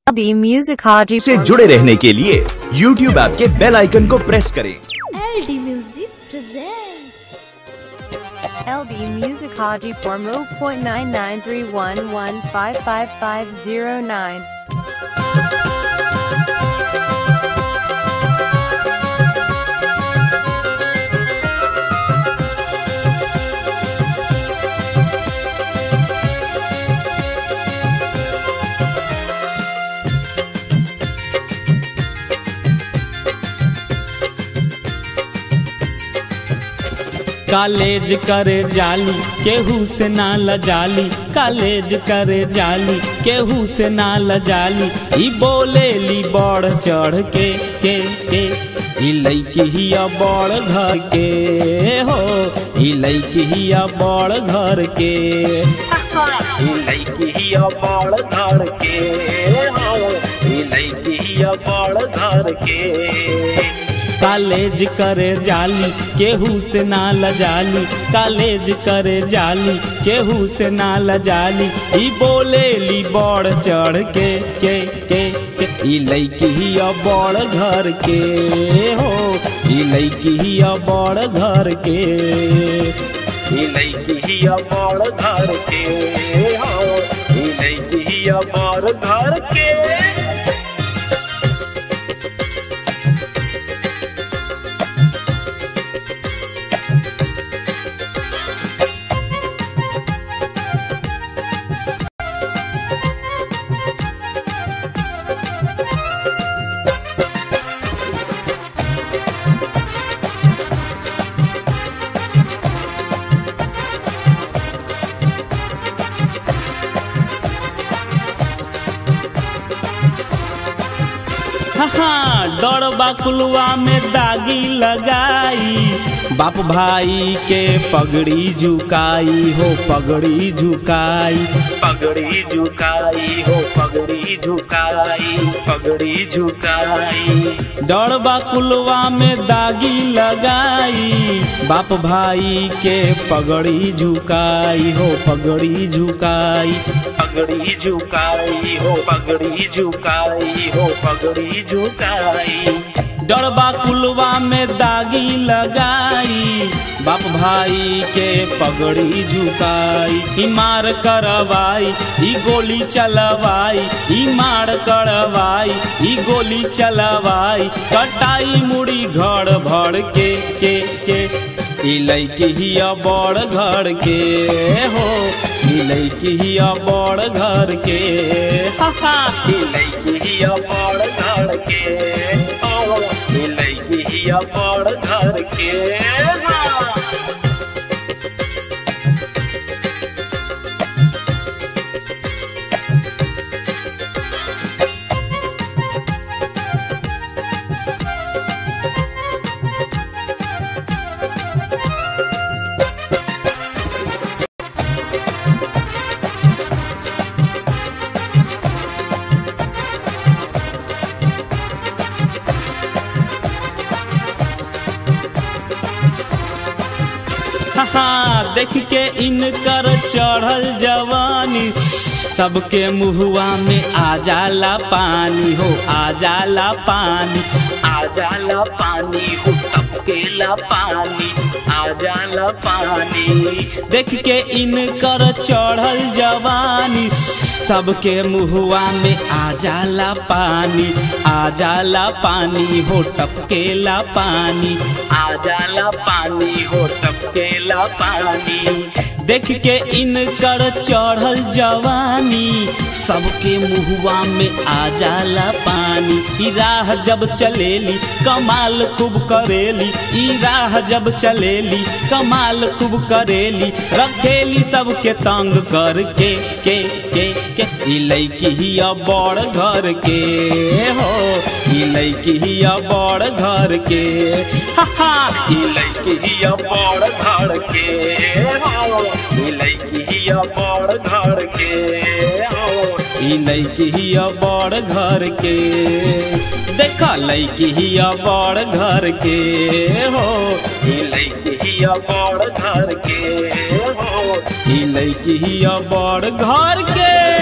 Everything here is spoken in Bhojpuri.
LD Music Haji से जुड़े रहने के लिए YouTube ऐप के बेल आइकन को प्रेस करें LD Music presents LD Music Haji for Mo point nine nine three one one five five five zero nine. College करे जाली केहू से ना लजाली कॉलेज करे जाली केहू से ना लजाली ई बोलेली बढ़ चढ़ के के के ई लईकी हिया बड़ घर के हो ई लईकी हिया बड़ घर के ई लईकी हिया बड़ घर के हो ई लईकी हिया बड़ घर के कॉलेज करे जाली केहू से ना लजाली कॉलेज करे जाली केहू से ना लजाली ई बोलेली बड़ चढ़ के के के के ई लईकी हिया बड़ घर के हो ई लईकी हिया बड़ घर के ई लईकी हिया बड़ घर के हो ई लईकी हिया बड़ घर के हाँ डरबा कुलवा में दागी लगाई बाप भाई के पगड़ी झुकाई हो पगड़ी झुकाई पगड़ी झुकाई हो पगड़ी झुकाई पगड़ी झुकाई डरबा कुलवा में दागी लगाई बाप भाई के पगड़ी झुकाई हो पगड़ी झुकाई पगड़ी झुकाई हो पगड़ी झुकाई हो पगड़ी झुकाई डरबा कुलवा में दागी लगाई बाप भाई के पगड़ी झुकाई ई मार करवाई ई गोली चलवाई ई मार करवाई ई गोली चलवाई कटाई मुड़ी घर भर के के के ई लैकी हिया बड़ घर के हो ई लैकी हिया बड़ घर के हा हा ई लैकी हिया बड़ घर के ओ ई लैकी हिया बड़ घर के हाँ। हाँ देख के इनकर चढ़ल जवानी सबके मुहुआ में आ जाला पानी हो आ जाला पानी आ जाला पानी हो टपकेला पानी आ जाला पानी देख के इनकर चढ़ल जवानी सबके मुहुआ में आ जाला पानी आ जाला पानी हो टपकेला पानी आ जाला पानी हो टपकेला पानी देख के इनकर चढ़ल जवानी सबके मुहुआ में आ जाला पानी ई राह जब चलेली कमाल खूब करेली ई राह जब चलेली कमाल खूब करेली रखेली सबके तंग करके के के के ई लैकी हिया बड़ घर के हो ई लैकी हिया बड़ घर के हा हा ई लैकी हिया बड़ घर के हो ई लैकी हिया बड़ घर के हो ई लैकी हिया बड़ घर के देखा लैकी हिया बड़ घर के हो ई लैकी हिया बड़ घर के हो ई लैकी हिया बड़ घर के